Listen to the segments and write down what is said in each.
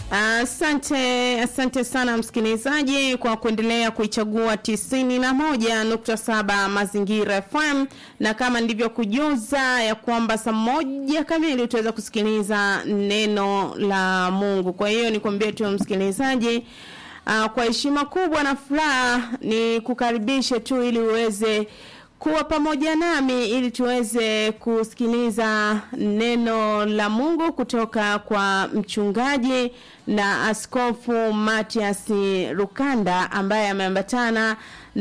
Asante, asante sana msikilizaji kwa kuendelea kuichagua tisini na moja nukta saba Mazingira FM, na kama nilivyokujuza ya kwamba saa moja kamili utaweza kusikiliza neno la Mungu. Kwa hiyo nikwambie tu msikilizaji, uh, kwa heshima kubwa na furaha ni kukaribishe tu ili uweze kuwa pamoja nami ili tuweze kusikiliza neno la Mungu kutoka kwa mchungaji na askofu Matias Rukanda ambaye ameambatana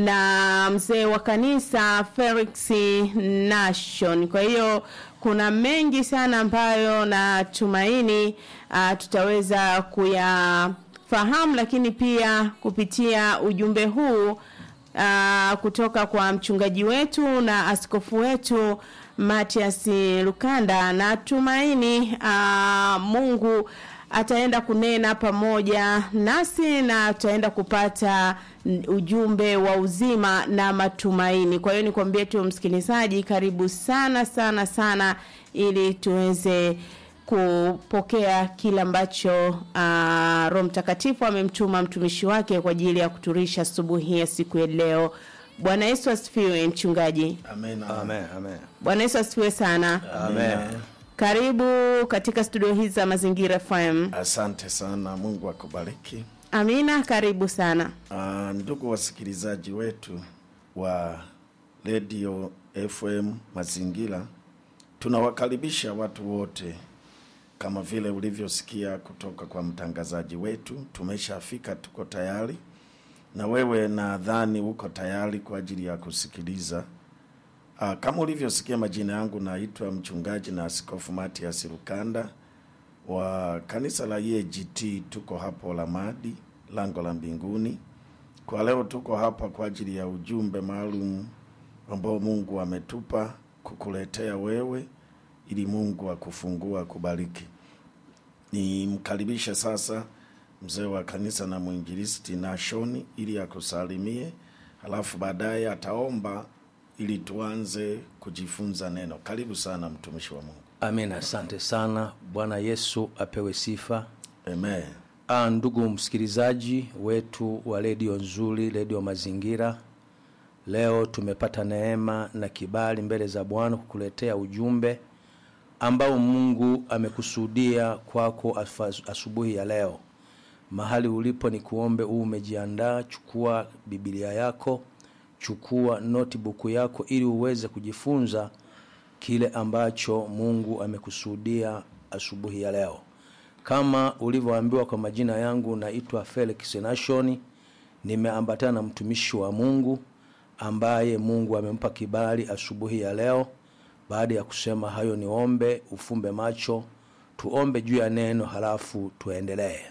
na mzee wa kanisa Felix Nation. Kwa hiyo kuna mengi sana ambayo natumaini uh, tutaweza kuyafahamu, lakini pia kupitia ujumbe huu uh, kutoka kwa mchungaji wetu na askofu wetu Matias Lukanda. Natumaini uh, Mungu ataenda kunena pamoja nasi na tutaenda kupata ujumbe wa uzima na matumaini. Kwa hiyo nikwambie tu msikilizaji, karibu sana sana sana ili tuweze kupokea kile ambacho uh, Roho Mtakatifu amemtuma mtumishi wake kwa ajili ya kuturisha asubuhi ya siku ya leo. Bwana Yesu asifiwe mchungaji. Amen. Amen, amen. Bwana Yesu asifiwe sana. Amen. Karibu katika studio hizi za Mazingira FM. Asante sana, Mungu akubariki. Amina, karibu sana. Uh, ndugu wasikilizaji wetu wa Radio FM Mazingira, tunawakaribisha watu wote kama vile ulivyosikia kutoka kwa mtangazaji wetu. Tumeshafika, tuko tayari, na wewe nadhani uko tayari kwa ajili ya kusikiliza. Uh, kama ulivyosikia, majina yangu naitwa mchungaji na askofu Matias Rukanda wa kanisa la EAGT. Tuko hapo Lamadi, lango la mbinguni. Kwa leo tuko hapa kwa ajili ya ujumbe maalum ambao Mungu ametupa kukuletea wewe ili Mungu akufungua akubariki. Nimkaribishe sasa mzee wa kanisa na mwinjilisti Nashoni ili akusalimie, halafu baadaye ataomba ili tuanze kujifunza neno. Karibu sana mtumishi wa Mungu. Amen, asante sana. Bwana Yesu apewe sifa. Amen. Ah, ndugu msikilizaji wetu wa redio nzuri, redio Mazingira, leo tumepata neema na kibali mbele za Bwana kukuletea ujumbe ambao Mungu amekusudia kwako afa- asubuhi ya leo. Mahali ulipo ni kuombe huu umejiandaa, chukua Biblia yako, chukua notebook yako ili uweze kujifunza kile ambacho Mungu amekusudia asubuhi ya leo. Kama ulivyoambiwa kwa majina yangu, naitwa Felix Nashoni, nimeambatana na mtumishi wa Mungu ambaye Mungu amempa kibali asubuhi ya leo. Baada ya kusema hayo, niombe ufumbe macho, tuombe juu ya neno, halafu tuendelee.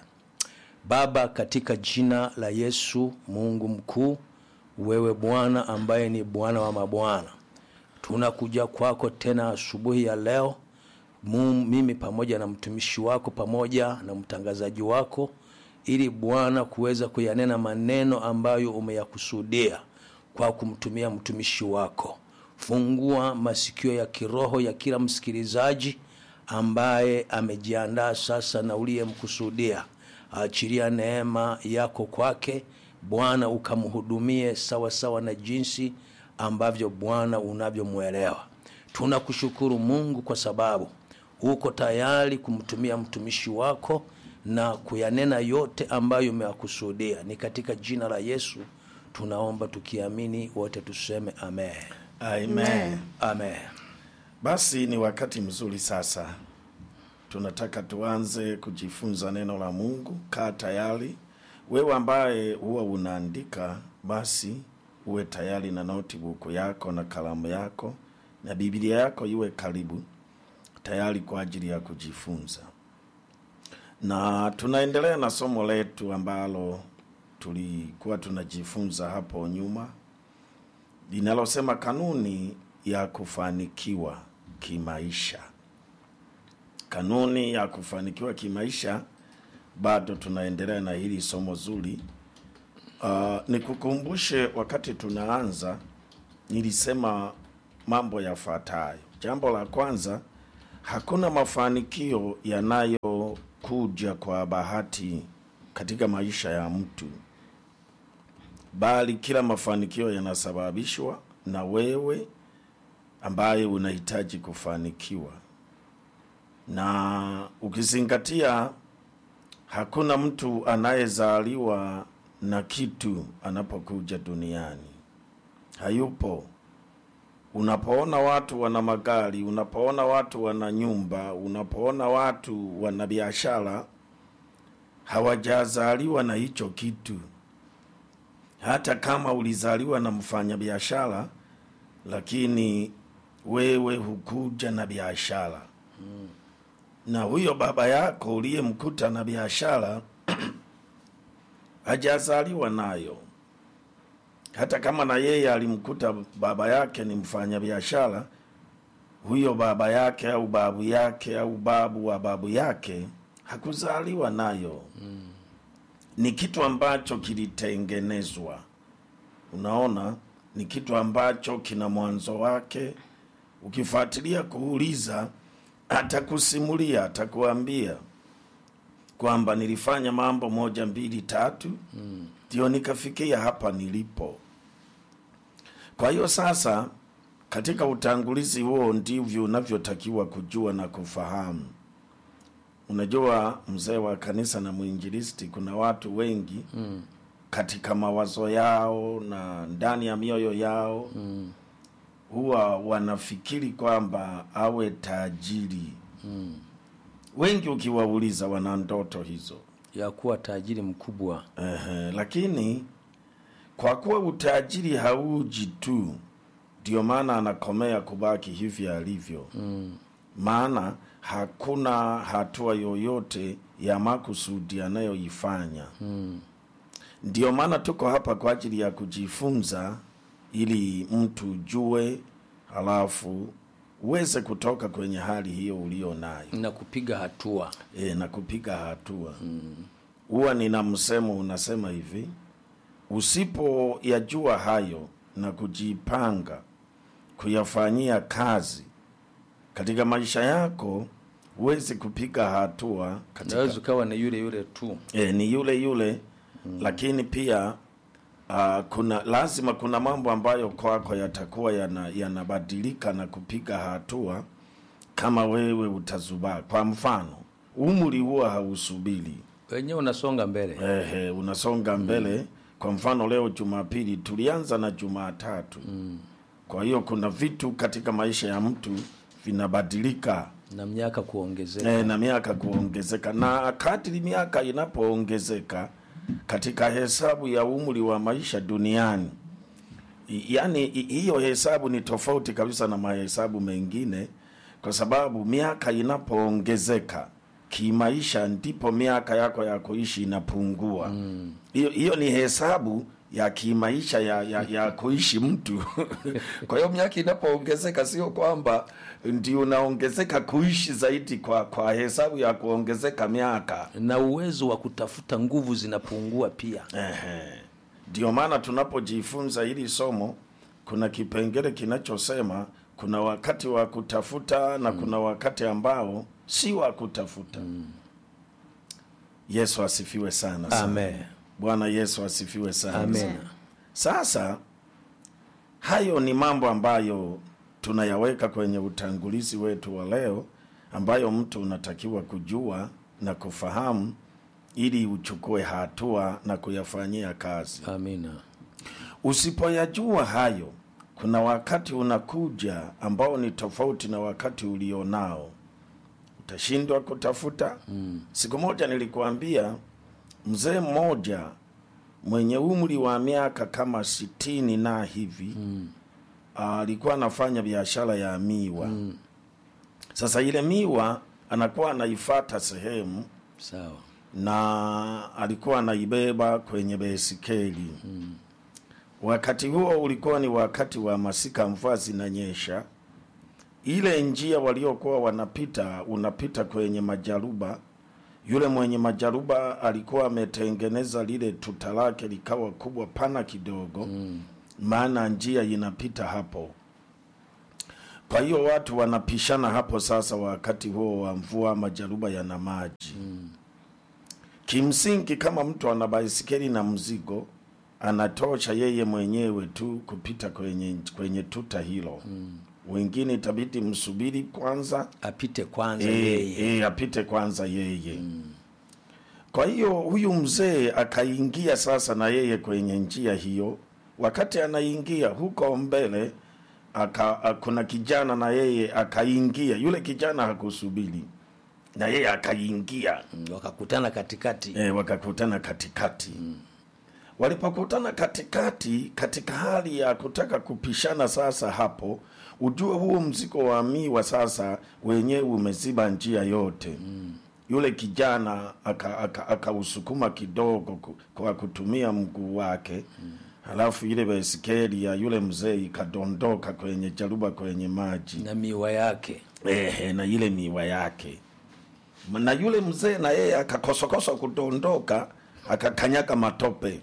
Baba, katika jina la Yesu, Mungu mkuu, wewe Bwana ambaye ni Bwana wa mabwana, tunakuja kwako tena asubuhi ya leo Mu- mimi pamoja na mtumishi wako pamoja na mtangazaji wako, ili Bwana kuweza kuyanena maneno ambayo umeyakusudia kwa kumtumia mtumishi wako. Fungua masikio ya kiroho ya kila msikilizaji ambaye amejiandaa sasa na uliyemkusudia. Achilia neema yako kwake Bwana, ukamhudumie sawa sawa na jinsi ambavyo Bwana unavyomwelewa. Tunakushukuru Mungu kwa sababu uko tayari kumtumia mtumishi wako na kuyanena yote ambayo umeyakusudia. Ni katika jina la Yesu tunaomba tukiamini, wote tuseme amen, Amen. amen. Basi ni wakati mzuri sasa, tunataka tuanze kujifunza neno la Mungu. Kaa tayari, wewe ambaye huwa unaandika, basi uwe tayari na notebook yako na kalamu yako na Biblia yako iwe karibu tayari kwa ajili ya kujifunza. Na tunaendelea na somo letu ambalo tulikuwa tunajifunza hapo nyuma linalosema kanuni ya kufanikiwa kimaisha. Kanuni ya kufanikiwa kimaisha, bado tunaendelea na hili somo zuri. Uh, nikukumbushe wakati tunaanza nilisema mambo yafuatayo. Jambo la kwanza, hakuna mafanikio yanayo kuja kwa bahati katika maisha ya mtu, bali kila mafanikio yanasababishwa na wewe ambaye unahitaji kufanikiwa, na ukizingatia hakuna mtu anayezaliwa na kitu anapokuja duniani, hayupo. Unapoona watu wana magari, unapoona watu wana nyumba, unapoona watu wana biashara, hawajazaliwa na hicho kitu. Hata kama ulizaliwa na mfanyabiashara, lakini wewe hukuja na biashara na huyo baba yako uliyemkuta na biashara hajazaliwa nayo. Hata kama na yeye alimkuta baba yake ni mfanya biashara, huyo baba yake au babu yake au babu wa babu yake hakuzaliwa nayo. Ni kitu ambacho kilitengenezwa. Unaona, ni kitu ambacho kina mwanzo wake. Ukifuatilia kuuliza, atakusimulia, atakuambia kwamba nilifanya mambo moja mbili tatu ndio nikafikia hapa nilipo. Kwa hiyo sasa, katika utangulizi huo ndivyo unavyotakiwa kujua na kufahamu. Unajua, mzee wa kanisa na mwinjilisti, kuna watu wengi katika mawazo yao na ndani ya mioyo yao huwa wanafikiri kwamba awe tajiri. Wengi ukiwauliza, wana ndoto hizo. ya kuwa tajiri mkubwa Ehe, lakini kwa kuwa utajiri hauji tu, ndio maana anakomea kubaki hivi alivyo. Maana hakuna hatua yoyote ya makusudi anayoifanya. Ndio maana tuko hapa kwa ajili ya kujifunza, ili mtu ujue, halafu uweze kutoka kwenye hali hiyo ulio nayo na kupiga hatua e, na kupiga hatua huwa nina msemo unasema hivi usipoyajua hayo na kujipanga kuyafanyia kazi katika maisha yako huwezi kupiga hatua katika, unaweza ukawa ni yule yule tu e, ni yule yule lakini pia uh, kuna lazima kuna mambo ambayo kwako yatakuwa yana- yanabadilika na kupiga hatua kama wewe utazubaa kwa mfano umri huwa hausubiri wenyewe unasonga mbele Ehe, unasonga mbele. Kwa mfano leo Jumapili tulianza na Jumatatu. Kwa hiyo kuna vitu katika maisha ya mtu vinabadilika na miaka kuongezeka e, na miaka kuongezeka, na kadri miaka inapoongezeka katika hesabu ya umri wa maisha duniani, I- yaani i- hiyo hesabu ni tofauti kabisa na mahesabu mengine, kwa sababu miaka inapoongezeka kimaisha, ndipo miaka yako ya kuishi inapungua. Hiyo hiyo ni hesabu ya kimaisha ya, ya, ya kuishi mtu. Kwa hiyo miaka inapoongezeka, sio kwamba ndio unaongezeka kuishi zaidi kwa, kwa hesabu ya kuongezeka miaka. na uwezo wa kutafuta nguvu zinapungua pia Ehe. Ndio maana tunapojifunza hili somo kuna kipengele kinachosema kuna wakati wa kutafuta na kuna wakati ambao si wa kutafuta. Yesu asifiwe sana sana. amen Bwana Yesu asifiwe sana amen sana. Sasa hayo ni mambo ambayo tunayaweka kwenye utangulizi wetu wa leo, ambayo mtu unatakiwa kujua na kufahamu ili uchukue hatua na kuyafanyia kazi. amina Usipoyajua hayo, kuna wakati unakuja ambao ni tofauti na wakati ulionao, utashindwa kutafuta. Siku moja nilikuambia mzee mmoja mwenye umri wa miaka kama sitini na hivi alikuwa anafanya biashara ya miwa. Sasa ile miwa anakuwa anaifata sehemu sawa na alikuwa anaibeba kwenye besikeli. Wakati huo ulikuwa ni wakati wa masika, mvua zinanyesha. Ile njia waliokuwa wanapita, unapita kwenye majaruba. Yule mwenye majaruba alikuwa ametengeneza lile tuta lake likawa kubwa pana kidogo, maana njia inapita hapo. Kwa hiyo watu wanapishana hapo sasa, wakati huo wa mvua, majaruba yana maji Kimsingi, kama mtu ana baisikeli na mzigo, anatosha yeye mwenyewe tu kupita kwenye kwenye tuta hilo wengine itabidi msubiri kwanza apite kwanza e, yeye e, apite kwanza yeye kwa hiyo huyu mzee akaingia sasa na yeye kwenye njia hiyo wakati anaingia huko mbele aka, a- kuna kijana na yeye akaingia yule kijana hakusubiri na yeye akaingia Mm, wakakutana katikati e, wakakutana katikati walipokutana katikati katika hali ya kutaka kupishana sasa hapo ujue huo mzigo wa miwa sasa wenyewe umeziba njia yote yule kijana akausukuma aka, akausukuma kidogo ku- kwa kutumia mguu wake halafu ile baisikeli ya yule mzee ikadondoka kwenye jaruba kwenye maji na miwa yake ehe, na ile miwa yake na yule mzee na yeye akakosakosa kudondoka akakanyaga matope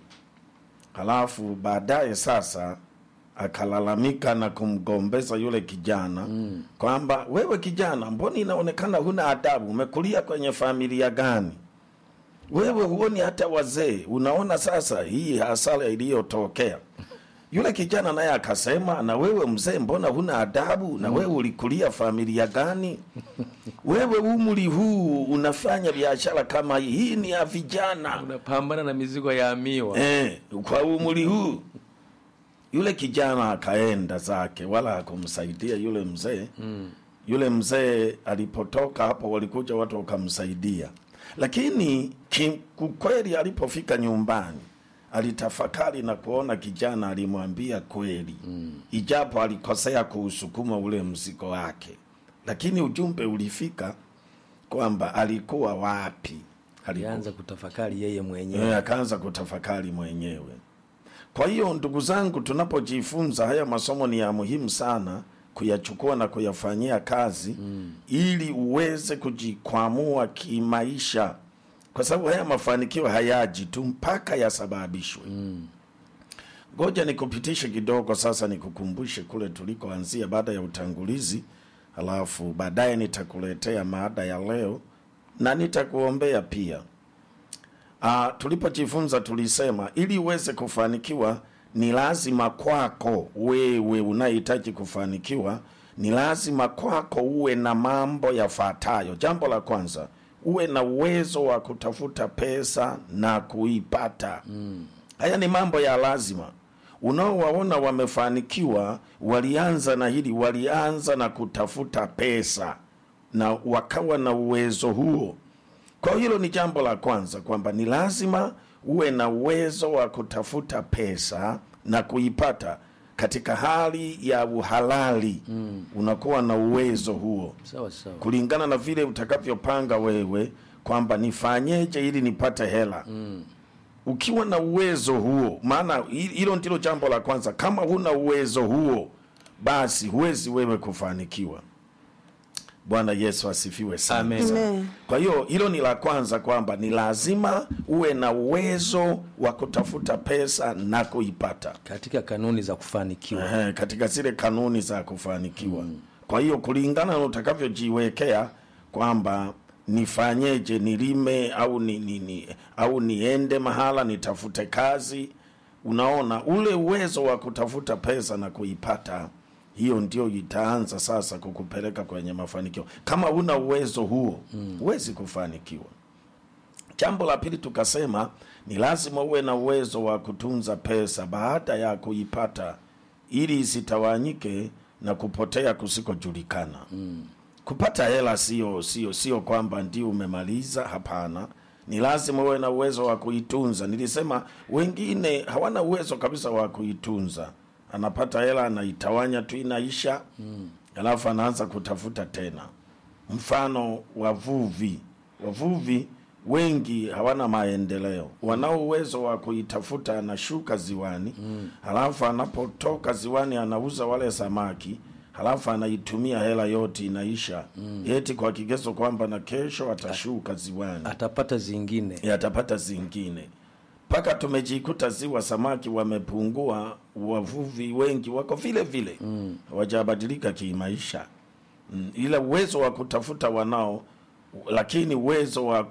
halafu baadaye sasa akalalamika na kumgombeza yule kijana mm. kwamba wewe kijana mbona inaonekana huna adabu umekulia kwenye familia gani wewe huoni hata wazee unaona sasa hii hasara iliyotokea yule kijana naye akasema na wewe mzee mbona huna adabu na wewe ulikulia familia gani wewe umri huu unafanya biashara kama hii hii ni ya vijana unapambana na mizigo ya miwa eh, kwa umri huu yule kijana akaenda zake wala hakumsaidia yule mzee mm. yule mzee alipotoka hapo walikuja watu wakamsaidia lakini ki- kweli alipofika nyumbani alitafakari na kuona kijana alimwambia kweli mm. ijapo alikosea kuusukuma ule mzigo wake lakini ujumbe ulifika kwamba alikuwa wapi alikuwa alianza kutafakari yeye mwenyewe Eh, akaanza kutafakari mwenyewe. Kwa hiyo ndugu zangu, tunapojifunza haya masomo ni ya muhimu sana kuyachukua na kuyafanyia kazi mm. ili uweze kujikwamua kimaisha, kwa sababu haya mafanikio hayaji tu mpaka yasababishwe. Ngoja nikupitishe kidogo sasa, nikukumbushe kule tulikoanzia baada ya utangulizi, halafu baadaye nitakuletea maada ya leo na nitakuombea pia. Ah, tulipojifunza tulisema ili uweze kufanikiwa ni lazima kwako wewe unahitaji kufanikiwa, ni lazima kwako uwe na mambo yafuatayo. Jambo la kwanza, uwe na uwezo wa kutafuta pesa na kuipata. Mm. Haya ni mambo ya lazima. Unaowaona wamefanikiwa walianza na hili, walianza na kutafuta pesa na wakawa na uwezo huo. Kwa hilo ni jambo la kwanza kwamba ni lazima uwe na uwezo wa kutafuta pesa na kuipata katika hali ya uhalali mm. unakuwa na uwezo huo sawa sawa kulingana na vile utakavyopanga wewe kwamba nifanyeje ili nipate hela mm. ukiwa na uwezo huo maana hi- hilo ndilo jambo la kwanza kama huna uwezo huo basi huwezi wewe kufanikiwa bwana yesu asifiwe sana Amen. Amen. kwa hiyo hilo ni la kwanza kwamba ni lazima uwe na uwezo wa kutafuta pesa na kuipata katika kanuni za kufanikiwa Ehe, katika zile kanuni za kufanikiwa mm. kwa hiyo kulingana na utakavyojiwekea kwamba nifanyeje nilime au ni, ni, ni, au niende mahala nitafute kazi unaona ule uwezo wa kutafuta pesa na kuipata hiyo ndio itaanza sasa kukupeleka kwenye mafanikio kama huna uwezo huo huwezi kufanikiwa Jambo la pili tukasema ni lazima uwe na uwezo wa kutunza pesa baada ya kuipata ili isitawanyike na kupotea kusikojulikana. Mm. Kupata hela sio sio sio kwamba ndio umemaliza, hapana. Ni lazima uwe na uwezo wa kuitunza. Nilisema wengine hawana uwezo kabisa wa kuitunza. Anapata hela anaitawanya tu inaisha. Mm. Alafu anaanza kutafuta tena mfano wavuvi wavuvi wengi hawana maendeleo wanao uwezo wa kuitafuta anashuka ziwani mm. halafu anapotoka ziwani anauza wale samaki halafu anaitumia hela yote inaisha mm. eti kwa kigezo kwamba na kesho atashuka ziwani atapata zingine atapata zingine mpaka tumejikuta ziwa samaki wamepungua, wavuvi wengi wako vile vile mm. wajabadilika kimaisha mm. ila uwezo wa kutafuta wanao, lakini uwezo wa